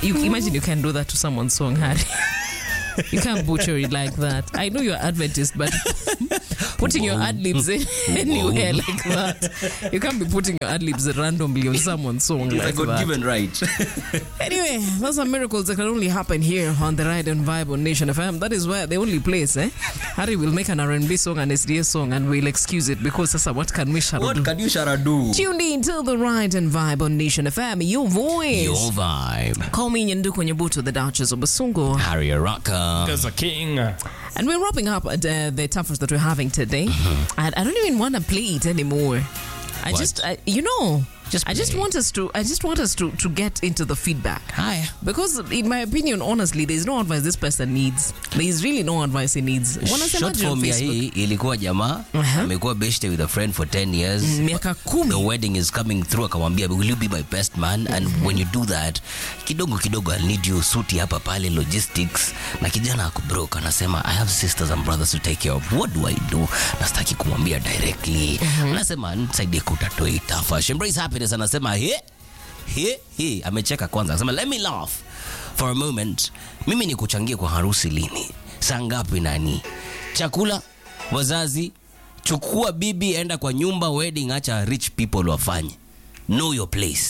you imagine you can do that to someone's song, Harry. you can't butcher it like that. I know you're Adventist, but putting your ad libs in anywhere like that, you can't be putting your ad libs randomly on someone's song I like got that. given right. Anyway, those are miracles that can only happen here on the Ride and Vibe on Nation FM. That is where the only place, eh? Harry will make an R&B song, an SDS song, and we'll excuse it because sasa what can we shall do? what can you Shara do? Tuned in to the Ride and Vibe on Nation FM, your voice. Your vibe. Call me Nyanduko Nyabuto, the Duchess of Basungo. Harry Araka. Because a king. And we're wrapping up uh, the toughest that we're having today. And I don't even want to play it anymore. I What? just, I, you know, Just I just play. want us to, I just want us to, to get into the feedback. Hi. Because in my opinion, honestly, there's no advice this person needs. There is really no advice he needs. Short Wanasemaje on form ya Facebook? hii ilikuwa jamaa Uh-huh. amekuwa beshte with a friend for 10 years Miaka the kumi. wedding is coming through akamwambia will you be my best man and when you do that kidogo kidogo I'll need you suti hapa pale logistics na kijana ako broke anasema I have sisters and brothers to take care of what do I do nastaki kumwambia directly anasema nisaidie kutatua hii tafash embrace happiness anasema he he he amecheka kwanza anasema let me laugh for a moment mimi ni kuchangia kwa harusi lini saa ngapi nani chakula wazazi chukua bibi enda kwa nyumba wedding acha rich people wafanye know your place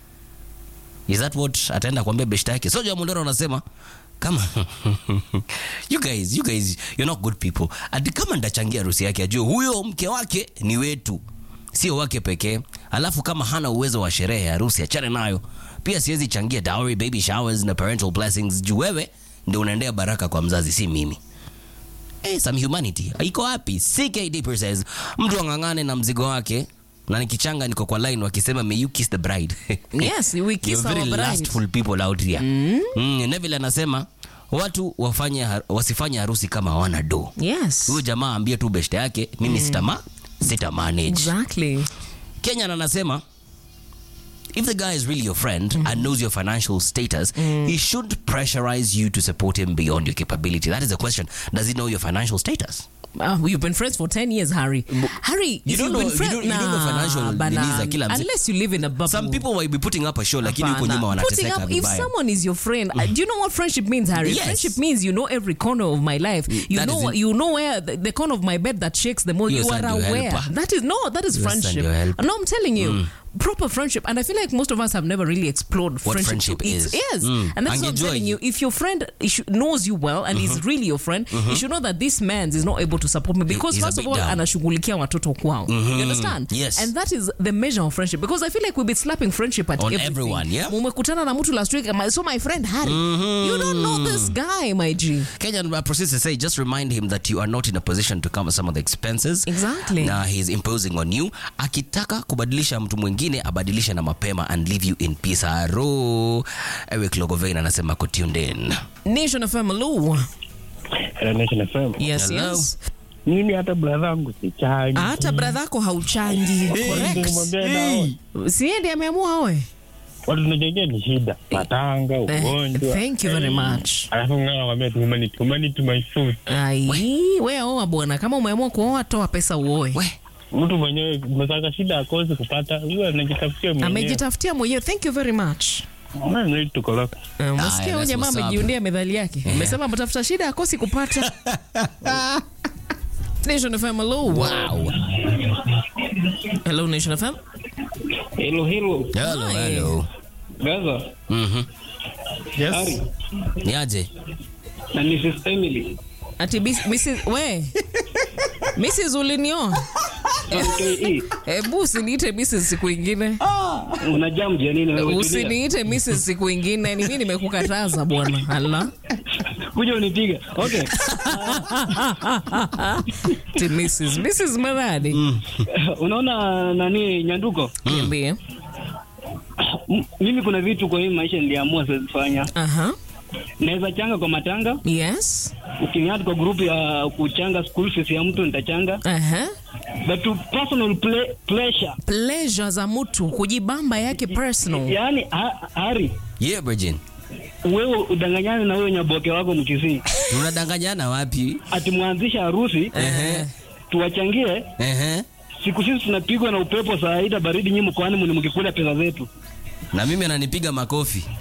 is that what ataenda kuambia beshta yake soja mondoro anasema kama you guys you guys you're not good people ati kama ndachangia harusi yake ajue huyo mke wake ni wetu sio wake pekee alafu kama hana uwezo wa sherehe ya harusi achane nayo pia siwezi changia dowry baby showers na parental blessings juu wewe ndio unaendea baraka kwa mzazi si mimi Hey, some humanity iko wapi ckd says mtu ang'ang'ane na mzigo wake na nikichanga niko kwa line wakisema may you kiss the bride Yes, we kiss You're very our bride. lustful people out here mm. Neville anasema watu wafanye har- wasifanye harusi kama hawana do Yes. huyo jamaa ambie tu beshte yake mimi sitama sita manage Exactly. kenyan anasema if the guy is really your friend and knows your financial status he should pressurize you to support him beyond your capability that is the question does he know your financial status Uh, you've been friends for 10 years, Harry. Harry, You if don't you've been know- you friends, don't- you don't know nah, financial bana, nini za kila mse- unless you live in a bubble. some people will be putting up a show lakini huko Hapana. nyuma Putting wanateseka up, if vibaya someone is your friend, uh, do you know what friendship means, Harry? Yes. Friendship means you know every corner of my life. You that know, is it. you know where the, the corner of my bed that shakes the most. Your You son, are your aware. helper. That is no, that is Your son, friendship. your helper. No, I'm telling you. Proper friendship, and I feel like most of us have never really explored What friendship. friendship to its- is. Yes, Mm. and that's what I'm Angejua telling hii. you. If your friend is- knows you well and is really your friend, you should know that this man is not able to support me because he's a first of bit all, down. anashughulikia watoto kwao. You understand? Yes. And that is the measure of friendship because I feel like we've been slapping friendship at On everything. everyone, yeah. Mumekutana na mtu last week, my- so my friend Harry, you don't know this guy, my G. Kenyan uh, proceeds to say, just remind him that you are not in a position to cover some of the expenses. Exactly. Na he's imposing on you. Akitaka kubadilisha mtu mwingine abadilishe na mapema and leave you in peace. Aro. Eric Logovain anasema ko tuned in. Nation FM, hello. Hello, Nation FM. Yes, Hello. yes. Mimi hata brother yangu sichangi. Hata brother yako hauchangi. Correct. Nimwambia nao, Siendi ameamua awe. watu tunajengea ni shida, matanga, Eh, ugonjwa. Thank you very much. Alafu ngana nakwambia tu humanity, humanity my food. Ai, wewe oa bwana, kama umeamua kuoa toa pesa uoe. We, Mtu mwenyewe msaka shida akosi kupata, huyo anajitafutia mwenyewe. Amejitafutia mwenyewe. Thank you very much. Maana ni tukoroka. Uh, Ah, Umesikia huyo that's jamaa what's up. amejiundia medhali yake. Amesema mtafuta shida akosi kupata. Nation FM, hello. wow. Hello Nation FM. Hello, hello. Hello, Hi. hello. Gaza, Mhm. Harry, Niaje? na Mrs. Emily. Ati bis- Mrs. we. Mrs. ulinioa. KE. Hebu usiniite Mrs. siku ingine. Una jam ya nini wewe? tulia. Usiniite Mrs. siku ingine. Ni mimi nimekukataza bwana. Allah. Kuja unipiga. Okay. Ti Mrs. Mrs. Maradi. Unaona nani Nyanduko? Niambie. M- Mimi kuna vitu kwa hii maisha niliamua siwezi fanya. Aha. Naweza changa kwa matanga, Yes. ukiniadd kwa grupu ya kuchanga school fees ya mtu nitachanga. Aha. But to personal ple pleasure. Pleasure za mtu kujibamba yake personal. Yaani ha Hari, Yeah, Virgin. wewe udanganyane na wewe nyaboke wako mkisii. Tunadanganyana wapi? Ati mwanzisha harusi Ehe. tuwachangie Ehe. siku sisi tunapigwa na upepo saa ida baridi nyinyi mkoani mni mkikula pesa zetu. Na mimi ananipiga makofi.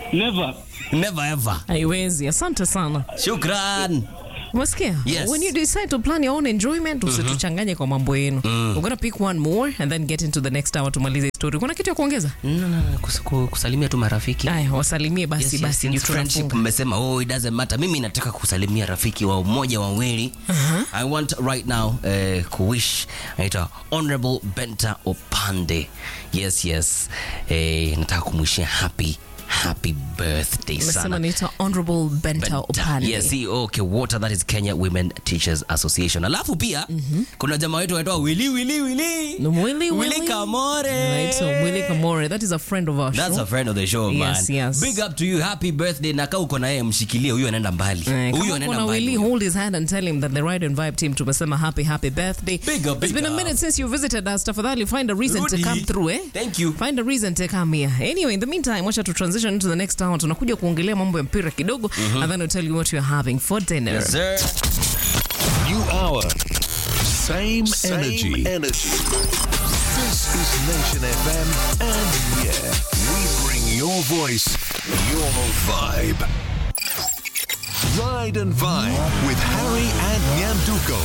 Never. never ever haiwezi asante sana shukran umesikia Yes. when you decide to plan your own enjoyment usituchanganye kwa mambo yenu we're gonna pick one more and then get into the next hour tumalize story kuna kitu ya kuongeza no, no, no, kus- ku- kusalimia tu marafiki aya wasalimie basi Yes, yes, basi since ndio friendship tunafunga mmesema oh, it doesn't matter mimi nataka kusalimia rafiki wa mmoja wawili i want right now uh, kuwish anaitwa honorable benta opande yes yes eh, nataka kumwishia happy happy birthday umesema sana naitwa honorable benta opande Yes, CEO Kewota, that is Kenya Women Teachers Association. Alafu pia kuna jamaa wetu anaitwa Willy Willy Willy. No, Willy, Willy Willy. Kamore. Right, so Willy Kamore, that is a friend of ours. That's a friend of the show, Yes, man. yes. Big up to you. Happy birthday. Na kaa uko na yeye mshikilie, huyu anaenda mbali. Huyu anaenda Kuna Willy, mbali. hold his hand and tell him that the Ride and Vibe team tumesema happy happy birthday. Big up, It's big been a up. minute since you visited us. Tafadhali find a reason Rudi. to come through, eh? Thank you. Find a reason to come here. Anyway, in the meantime, wacha to transition into the next hour. Tunakuja kuongelea mambo ya mpira kidogo and then we'll tell you what you're having for dinner. Yes, sir. New hour. Same, Same energy. energy. This is Nation FM, and yeah, we bring your voice, your vibe. Ride and Vibe with Harry and Nyanduko.